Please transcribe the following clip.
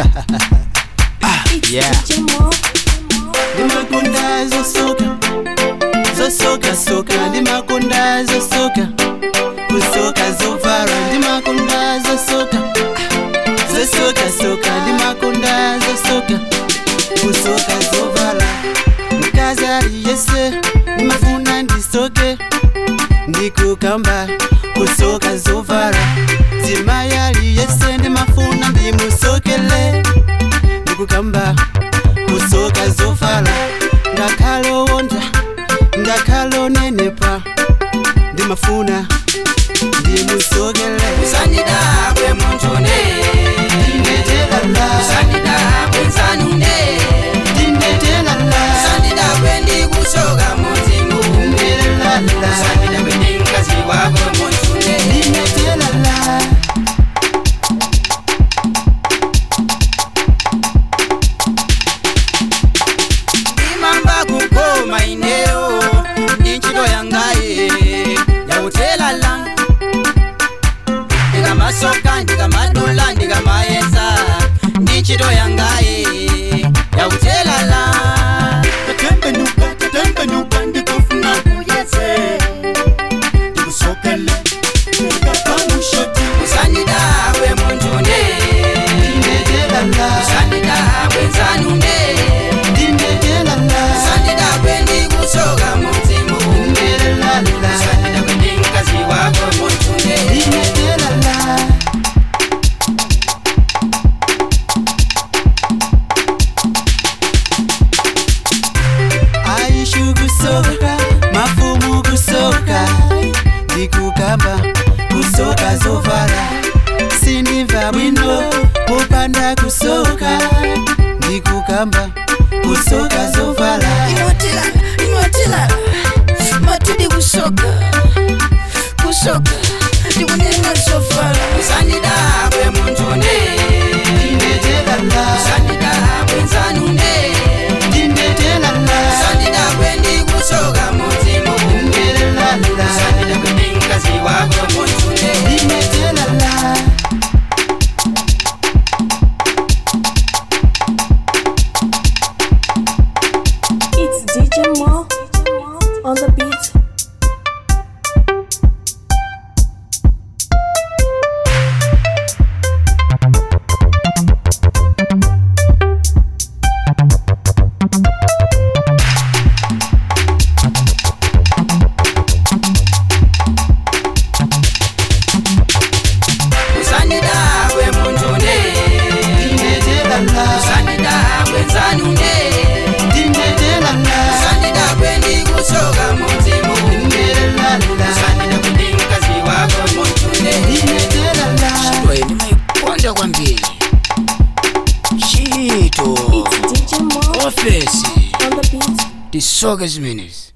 yeah ndimakunda zosoka zosoka soka ndimakunda zosoka kusoka zovala ndimakunda zosoka zosoka soka ndimakunda zosoka kusoka zovala mkazi ali yese ndimafuna ndisoke ndikukamba kusoka zovala zimayi ali yese ndimafuna ndimusokele ndikukamba kusoka zovala ndakhalowonda ndakhalonenepa ndimafuna ndimusokele usandidabwe muntune ndinetelala usandidabwe nsanune ndinetelala usandidabwe ndikusoka muzimu ndinetelala usandidabwe ndinkazi wako muntune ndinetelala imamba kukoma ineo inchito yangaye yautelala ndikamasoka ndikamadula ndikamayesa ndinchito yangaye yautelala tatembenuka tatembenuka ndikufuna kuyese ndikusokele ndikapamushoti usandidabwe muntune ndinetelala usandidabwe nsanune ndinetelala usandidabwe ndikusoka muzimu ndinetelala usandidabwe ndinkazi wako muntune ndinetelala aishu kusoka mafumu kusoka ndikukamba kusoka zovala sindimva bwino kupanda kusoka ndikukamba kusoka zovala inotilala inotilala matidi kusoka kusoka ndikunena zofala usandidabwe muntune ndinetelala usandidabwe nsanune ndinetelala usandidabwe ndikusoka muzimu ndinetelala usandidabwe ndinkazi wako muntune ndinetelala It's DJ Mo on the beat. usandidabwe muntune ndinetelala usandidabwe nsanune ndinetelala usandidabwe ndikusoka muzimu ndinetelala usandidabwe ndinkazi wako muntune ndinetelala ndimayikonda kwambiri chito It's DJ Mo ofesi on the beat. tisoke zimenezi